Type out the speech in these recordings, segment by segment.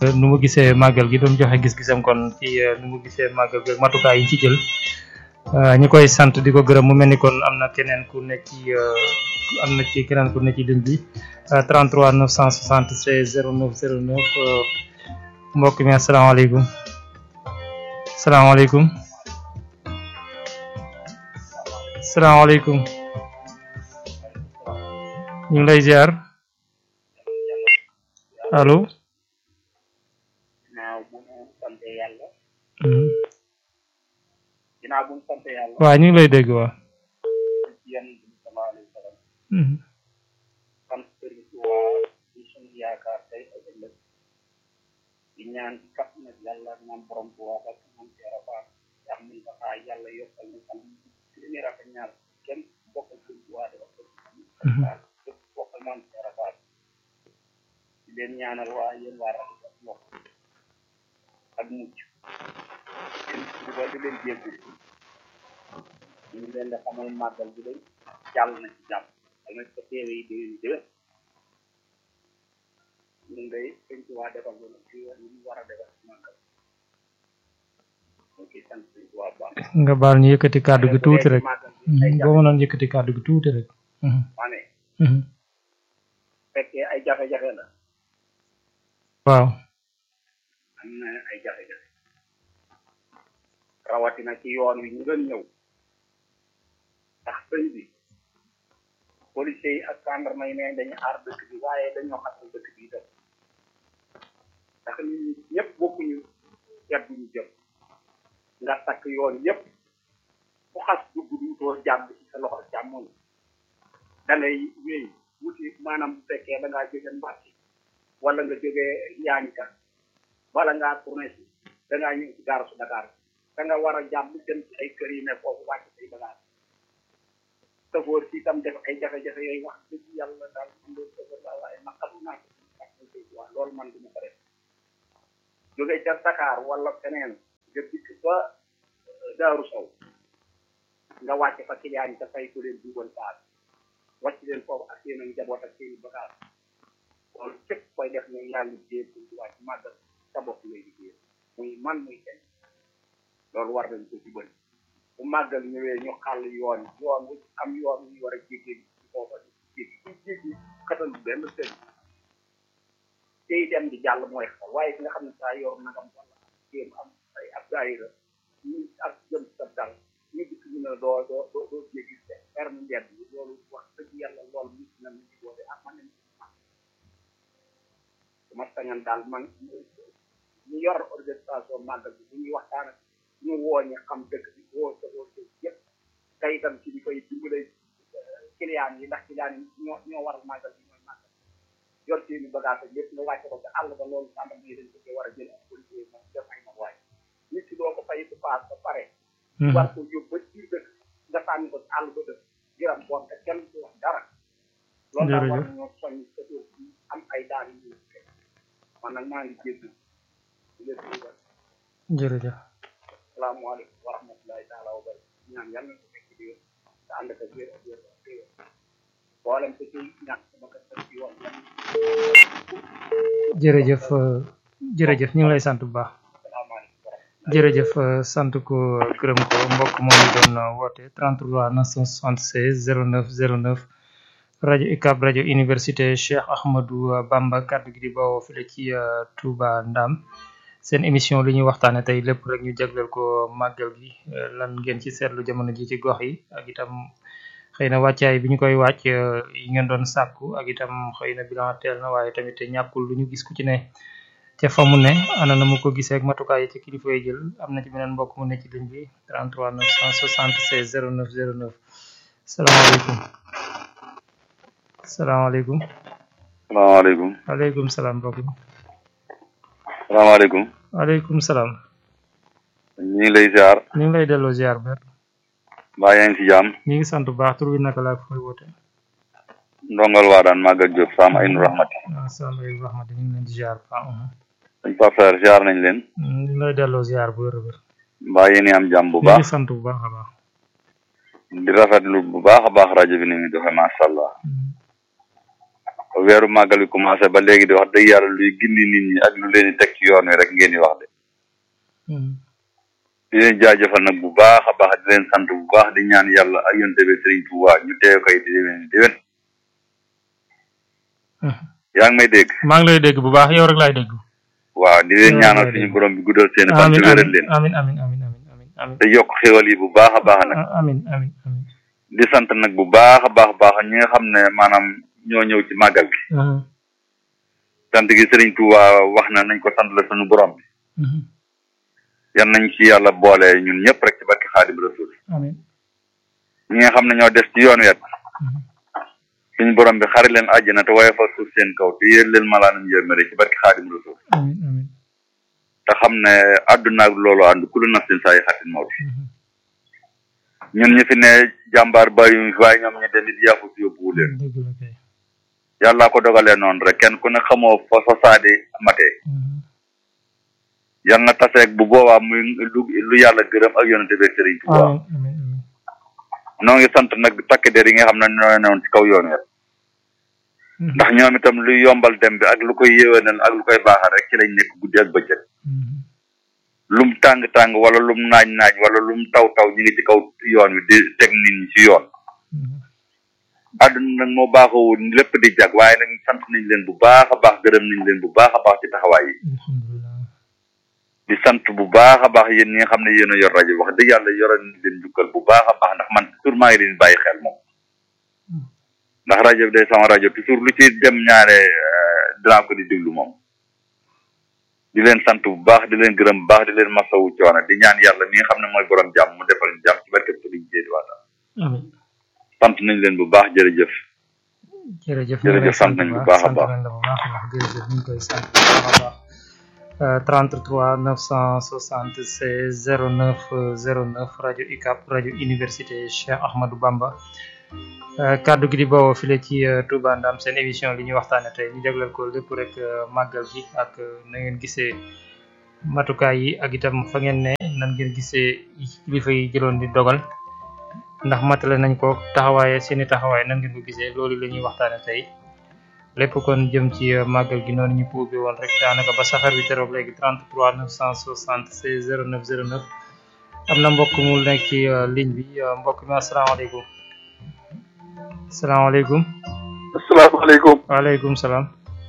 nu mu gisee màggal gi doon joxe gis-gisam kon ci nu mu gisee màggal gi ak matukaay yi ci jël ñi koy sant di ko gërëm mu mel ni kon am na keneen ku nekk ci am na ci keneen ku nekk ci ligne bi 33 976 09 09 mbokk mi asalaamaaleykum salaamaaleykum salaamaaleykum ñu ngi lay ziar allo. ginnaaw bu ñu sant yàlla. waaw ñu ngi lay dégg waa. yéen sallallahu alayhi wa sallam. sant Sëriñ Tuubaa di suñu yaakaar tey ak ëllëg. di ñaan ci kat nag yàlla ñaan borom Tuubaa ak ñaan Seera Faal yaa mun ko xaar yàlla yokkal ñu xam li muy rafet ñaar kenn bokkal Sëriñ Tuubaa di wax képp bokkal maam Seera Faal di leen ñaanal waa yéen waa rafet ak mbokk ak mucc ba di leen jéggu ñu ngi leen di xamal màggal bi day jàll na ci jàmm dama ko teewe yi déwén déwén ñun day sëñ ci waa defal ko ci yoon yi ñu war a defal ci màggal ñu ciy sant sëñ ci waa baax nga baal ñu yëkkati kàddu gi tuuti rek boo mënoon yëkkati kàddu gi tuuti rek ma ne fekkee ay jafe-jafe la waaw am na ay jafe-jafe rawatina ci yoon wi ñu doon ñëw ndax sëñ bi policiers yi ak gendarme yi ne dañu aar dëkk bi waaye dañoo xatal dëkk bi itam ndax nit ñi ñëpp bokkuñu yat bu ñu jëm nga takk yoon yëpp ku xas dugg duutoo jàmm ci sa loxo càmmoñ da ngay wéy wuti maanaam bu fekkee da ngaa jóge Mbàkke wala nga jógee Yaañka wala ngaa tourné si da ngaa ñëw ci gaaru su Dakar da nga war a jàmm dem ci ay kër yi ne foofu wàcc say bagage safoor si itam def ay jafe-jafe yooyu wax dëgg yàlla daal man loolu safoor la waaye naqaru naa ko ak waa loolu man duma ko def jóge ca Dakar wala feneen nga dikk ba Daaru Sow nga wàcc fa client yi te fay ko leen dugal paas wàcc leen foofu ak seen njaboot ak seen bagage loolu képp koy def ne yaa ngi jéem ci wàcc màggal sa bopp ngay liggéey muy man muy kenn loolu war nañ ko ci bëri bu màggal ñëwee ñu xàll yoon yoon wu am yoon wu ñu war a jéggi ci foofa jéggi ci jéggi xatal benn sëñ tey dem di jàll mooy xel waaye ki nga xam ne saa yor nagam wala jéem am ay ab daayira ñu ak jëm sa dal ñu gis ñu ne doo doo doo doo jéggi te ferme mbedd bi loolu wax dëgg yàlla loolu nit na ñu ci boole ak man nañ ma sañan daal man ñu yor organisation màggal bi bu ñuy waxtaan ak ñu woo ñu xam dëkk bi woo sa woo sa yëpp te itam ci di koy dimbale client yi ndax client yi ñoo ñoo war a màggal bi ñooy màggal yor seeni bagage ak lépp nga wàcce ko ca àll ba loolu sànq muy dañ ko cee war a jël ak policier moom def ay waay nit ki doo ko fay bu paas ba pare war ko yóbbu ba ci dëkk nga sànni ko ci àll ba dëkk giram boon te kenn du wax dara loolu daal war nañoo soññ sa dóor bi am ay daan yu ñu man nag maa ngi jégg jërëjëf salaamaaleykum wa rahmatulahi taala wa bari ñaan yàlla na ko fekk di wér te ànd ak wér ak wér ak wér boolem ko ci ñàkk sama kër kër ci yoon jërëjëf jërëjëf ñu ngi lay sant bu baax jërëjëf sant ko gërëm ko mbokk moom doon woote 33 976 09 09 rajo UCAB rajo université Cheikh Ahmadou Bamba kàddu gi di bawoo file ci Touba Ndam seen émission li ñuy waxtaane tey lépp rek ñu jagleel ko màggal gi lan ngeen ci seetlu jamono ji ci gox yi ak itam xëy na wàccaay bi ñu koy wàcc yi ngeen doon sàkku ak itam xëy na bilan teel na waaye tamit ñàkkul lu ñu gis ku ci ne ca fa mu ne ana na mu ko gisee ak matukaay yi ci kilifa yi jël am na ci beneen mbokk mu ne ci ligne bi 33 976 09 09 salaamaaleykum salaamaaleykum salaamaaleykum waaleykum salaam mbokk mi salaamaaleykum waaleykum salaam ñu ngi lay ziar ñu ngi lay delloo ziar ber mbaa yaa ngi ci jàmm ñu ngi sant bu baax tur bi naka laa koy woote ndongal waa daan màgg ak Diop Sam Aynu Rahmati waaw Sam Aynu Rahmati ñu ngi leen di ziar baax dañ Pape Sarr ziar nañ leen ñu ngi lay delloo ziar bu wér a wér mbaa yéen am jàmm bu ñu baax ngi sant bu baax a baax di rafetlu bu baax a baax rajo bi ni muy doxee macha allah weeru màggal bi commencé ba léegi di wax dëgg yàlla luy gindi nit ñi ak lu leen di teg ci yoon wi rek ngeen di wax de di leen jaajëfal nag bu baax a baax di leen sant bu baax di ñaan yàlla ak yonte bi Sëriñ Tuubaa ñu teew koy di déwén déwén yaa ngi may dégg maa ngi lay dégg bu baax yow rek laay dégg waaw di leen ñaanal suñu borom bi guddal seen fan te amin wéral leen amin amin amin amin amin amin te yokk xéwal yi bu baax a baax nag amin amin amin di sant nag bu baax a baax a baax ñi nga xam ne maanaam ñoo ñëw ci màggal gi sant gi Sëriñ Tuubaa wax na nañ ko sant la suñu borom bi yan nañ ci yàlla boole ñun ñëpp rek ci barki Xaadim Rasul amin ñi nga xam ne ñoo des ci yoon wet suñu borom bi xari leen àjjana te waaye fa suuf seen kaw te yéen leen malaanam yërmande ci barki Xaadim Rasul amin amin te xam ne àdduna ak loolu ànd ku lu nafsin saa yi xatin moo ñun ñu fi ne jàmbaar bàyyi fi waaye ñoom ñu dem it yàqu si yóbbuwu leen dëgg la kay yàllaa ko dogalee noonu rek kenn ku ne xamoo fa sa saadi matee yal na taseeg bu boobaa muy lu lu yàlla gërëm ak yonente bi Sëriñ Tuubaa amin amin amin noo ngi sant nag takk der yi nga xam ne ñoo newoon ci kaw yoon wi ndax ñoom itam lu yombal dem bi ak lu koy yéwénal ak lu koy baaxal rek ci lañ nekk guddi ak bëccëg lum tàng tàng wala lum naaj naaj wala lum taw taw ñu ngi ci kaw yoon wi di teg nit ñi ci yoon àdduna nag moo baaxoo lépp di jag waaye nag sant nañ leen bu baax a baax gërëm nañ leen bu baax a baax ci taxawaay yi alhamdulilah di sant bu baax a baax yéen ñi nga xam ne yéen a yor rajo wax dëgg yàlla yoroon nañ leen jukkal bu baax a baax ndax man toujours maa ngi leen bàyyi xel moom ndax rajo bi day sama rajo toujours lu ci dem ñaare eh, dinaa ko di déglu moom di leen sant bu baax di leen gërëm bu baax di leen masawu coono di ñaan yàlla mi nga xam ne mooy borom jàmm mu defal ñu jàmm ci barke Sëriñ Jéedi Waata amin sant nañ leen bu baax jërëjëf jërëjëf Jërëjëf, sant nañ bu baax a sant baax. nañ la bu baax a baax jërëjëf ñu ngi koy sant bu baax a baax Euh, 33 976 09 09 rajo UCAB rajo université Cheikh Ahmadou Bamba Euh, kaddu gi di bawoo file ci euh, Touba Ndam seen émission li ñuy waxtaane tey ñu jagleel ko lépp rek euh, màggal gi ak euh, na ngeen gisee matukaay yi ak itam fa ngeen ne nan ngeen gisee kilifa yi jëloon di dogal ndax matale nañ ko taxawaaye seeni taxawaay nan ngeen ko gisee loolu la ñuy waxtaane tey lépp kon jëm ci euh, màggal gi noonu ñu ko ubbi woon rek daanaka ba safar bi teroog léegi 33 976 09 09 am na mbokk mu nekk ci euh, ligne bi euh, mbokk mi asalaamaaleykum asalaamaaleykum asalaamaaleykum waaleykum salaam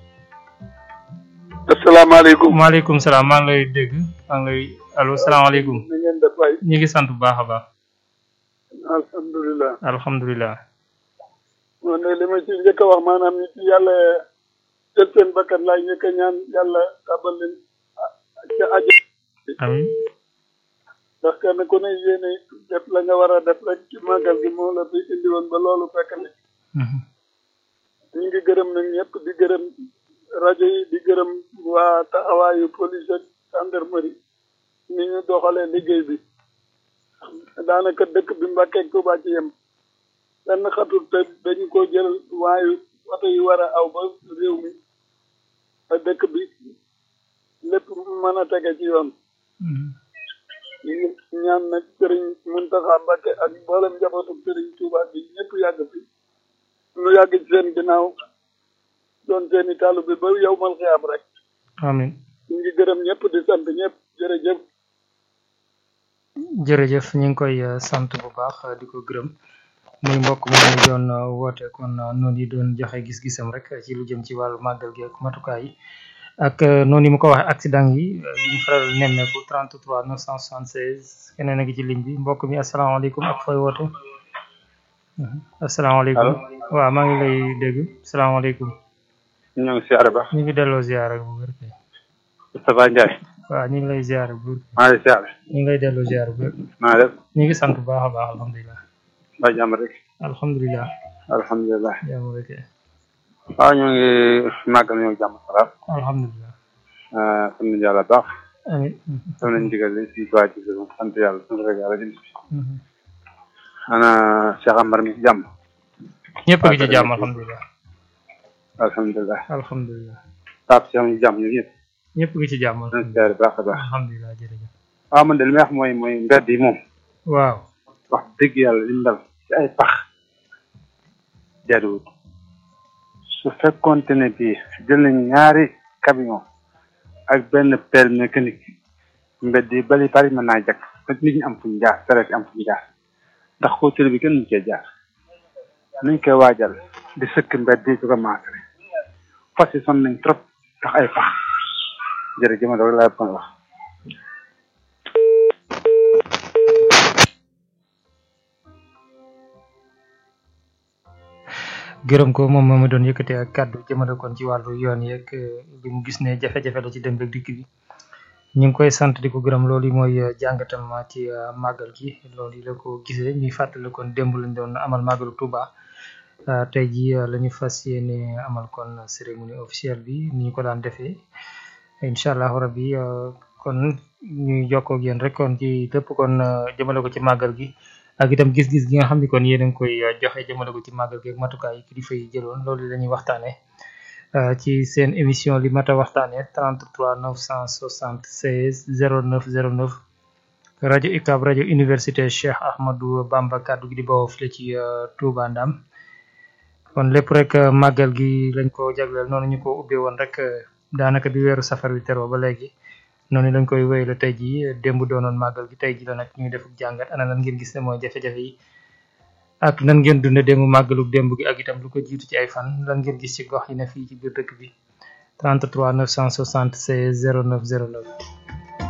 asalaamaaleykum maaleykum salaam maa ngi lay dégg maa ngi lay allo salaamaaleykum na ngeen def waay ñu ngi sant bu baax a baax alhamdulilah alhamdulilah man de li ma ci njëkk a wax maanaam nit yi yàlla jël seen bakkan laay njëkk a ñaan yàlla tabal leen ah, ca aja amin ndax kenn ku ne yéene def la nga war a def rek ci màggal gi moo la fi indi woon ba loolu fekk ne Mhm. ñu ngi gërëm nag ñëpp di gërëm rajo yi di gërëm waa taxawaayu police ak gendarmerie ni ñu doxalee liggéey bi daanaka dëkk bi Mbàkke ak Tuubaa ci yem benn xatul te dañu ko jël waayu oto yi war a aw ba réew mi ba dëkk bi lépp mën a tege ci yoon Mhm. ñu ngi ñaan nag sëriñ Muntaxa Mbàkke ak mboolem njabootu sëriñ Tuubaa bi ñëpp yàgg fi nu yàgg ci seen ginnaaw doon seeni tàllu bi ba yow mal xiyaam rek amin ñu ngi gërëm ñëpp di sant ñëpp jërëjëf jërëjëf ñu ngi koy euh, sant bu baax euh, di ko gërëm muy mbokk moom ñu doon euh, woote kon euh, noonu yi doon joxe gis-gisam rek ci lu jëm ci wàllu màggal gi ak matukaay yi ak euh, noonu yi mu ko waxee accident yi euh, yi ñu faral nemmeeku 33 976 keneen a ngi ci ligne bi mbokk mi asalaamaaleykum ak fooy woote Mhm. asalaamaaleykum waaw maa ngi lay dégg asalaamaaleykum ñoo ngi siyaare ba ñu ngi delloo ziara bu wér kay Moustapha Ndiaye waaw ñu ngi lay ziara bu wér maa ngi siyaare ñu ngi lay delloo ziara bu wér maa def ñu ngi sant bu baax a baax alhamdulilah ba jàmm rek alhamdulilah alhamdulilah jàmm rek waaw ñoo ngi màggal ñoo jàmm salaam alhamdulilah sant nañu yàlla baax amin def nañ digal li si baa ci sant yàlla sant rek yàlla jëm si Mhm. ana Cheikh Amar mi si jàmm ñëpp a ngi ci jàmm alhamdulilah alhamdulilah alhamdulilah Pape Cheikh mi si jàmm ñun ñëpp ñëpp a ngi ci jàmm ñoo ngi siyaare baax a baax alhamdulilah jërëjëf waaw man de li may wax mooy mooy mbedd yi moom waaw wax dëgg yàlla li mu dal ci ay pax jaaduwut su fekkoonte ne bii jël nañ ñaari camion ak benn pelle mécanique mbedd yi bali bari mën naa jakk ba nit ñi am fuñ jaar saret am fuñ jaar ndax ko télé bi kenn mu cee jaar nuñ koy waajal di sëkk mbedd yi di ko maasale fas yi son nañ trop ndax ay fax jërëjëf ma doog laa bëggoon wax gërëm ko moom moo ma doon yëkkate ak kàddu jëmale kon ci wàllu yoon yeeg li mu gis ne jafe-jafe la ci dem beeg dikk bi ñu ngi koy sant di ko gërëm loolu mooy jàngatam ci màggal gi loolu yi la ko gisee ñuy fàttali kon démb lañ doon amal màggalu Touba tey jii la ñu fas yéene amal kon cérémonie officielle bi ni ñu ko daan defee incha allah rabbi kon ñuy jokkoo ak yéen rek kon ci lépp kon jëmale ko ci màggal gi. ak itam gis-gis gi nga xam ni kon yéen a ngi koy joxe jëmale ko ci màggal gi ak matukaay yi kilifa yi jëloon loolu la ñuy waxtaanee ci seen émission li mat a waxtaanee 33 976 09 09 rajo UCAB rajo université Cheikh Ahmadou Bamba kaddu gi di bawoo fii ci Touba Ndam kon lépp rek màggal gi lañ ko jagleel noonu ñu ko ubbee woon rek daanaka bi weeru safar wi teroo ba léegi. noonu lañ koy wéyale tey jii démb doonoon màggal gi tey ji la nag ñuy def jàngat ana lan ngeen gis ne mooy jafe-jafe yi ak nan ngeen dunde démb màggalu démb gi ak itam lu ko jiitu ci ay fan lan ngeen gis ci gox yi ne fii ci biir dëkk bi 33 976 09 09